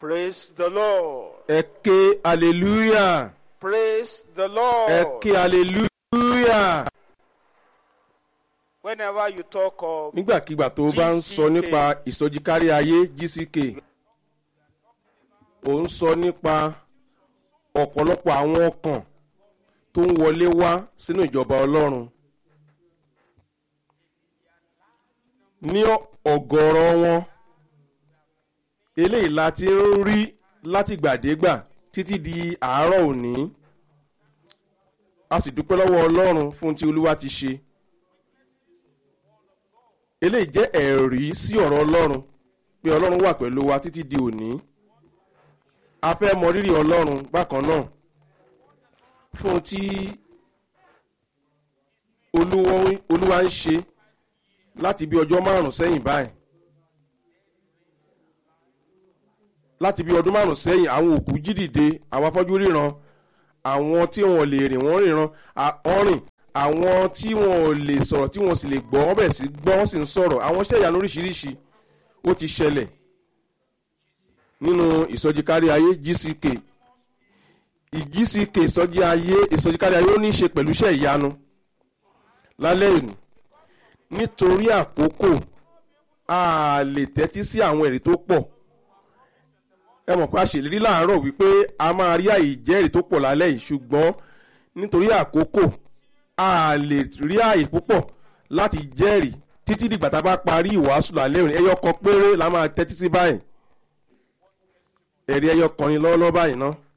Praise the Lord. ẹ ké hallelujah Praise the ẹ Lord. ké hallelujah. Whenever you talk of nígbàkigbà tó o bá ń sọ GCK. nípa ìsọjí kárí ayé gck ò ń sọ nípa ọ̀pọ̀lọpọ̀ àwọn ọkàn tó ń wọlé wá sínú ìjọba ọlọ́run ní ọ̀gọ̀ọ̀rọ̀ wọn eléyìí la ti ń rí látìgbàdégbà títí di àárọ̀ òní a sì dúpẹ́ lọ́wọ́ ọlọ́run fún tí olúwa ti ṣe eléyìí jẹ́ ẹ̀rí sí ọ̀rọ̀ ọlọ́run pé ọlọ́run wà pẹ̀lú wa títí di òní a fẹ́ mọ rírì ọlọ́run bákan náà fún tí olúwa olúwa ń ṣe láti bí ọjọ́ márùn-ún sẹ́yìn báyìí láti bí ọdún márùn-ún sẹ́yìn àwọn òkú jí dìde àwọn afọ́jú ríran àwọn tí wọn ò lè rìn wọ́n ríran à- wọ́n rìn àwọn tí wọn ò lè sọ̀rọ̀ tí wọn sì lè gbọ́ wọ́n bẹ̀rẹ̀ sí gbọ́ wọ́n sì ń sọ̀rọ̀ àwọn iṣẹ́ ìyanu oríṣiríṣi ó ti ṣẹlẹ̀ nínú ìsọjí kárí ayé gck ìgck ìsọjí ayé ìsọjí kárí ayé ó ní í ṣe pẹ̀lú iṣẹ́ ìyanu lálẹ́ òní nítorí àkókò a lè tẹ́tí sí àwọn ẹ̀rí tó pọ̀ ẹ mọ̀ pé a ṣèlérí láàárọ̀ wípé a máa rí àyè ìjẹ́rìí tó pọ̀ lálẹ́ yìí ṣùgbọ́n nítorí àkókò a lè rí àyè púpọ̀ láti jẹ́rìí títí dìgbà tá a bá parí ìwàásù lálẹ́ òní ẹyọ kan péré la máa tẹ́tí sí báyìí ẹ̀rí ẹyọ kan ni lọ́wọ́lọ́wọ́ báyìí ná.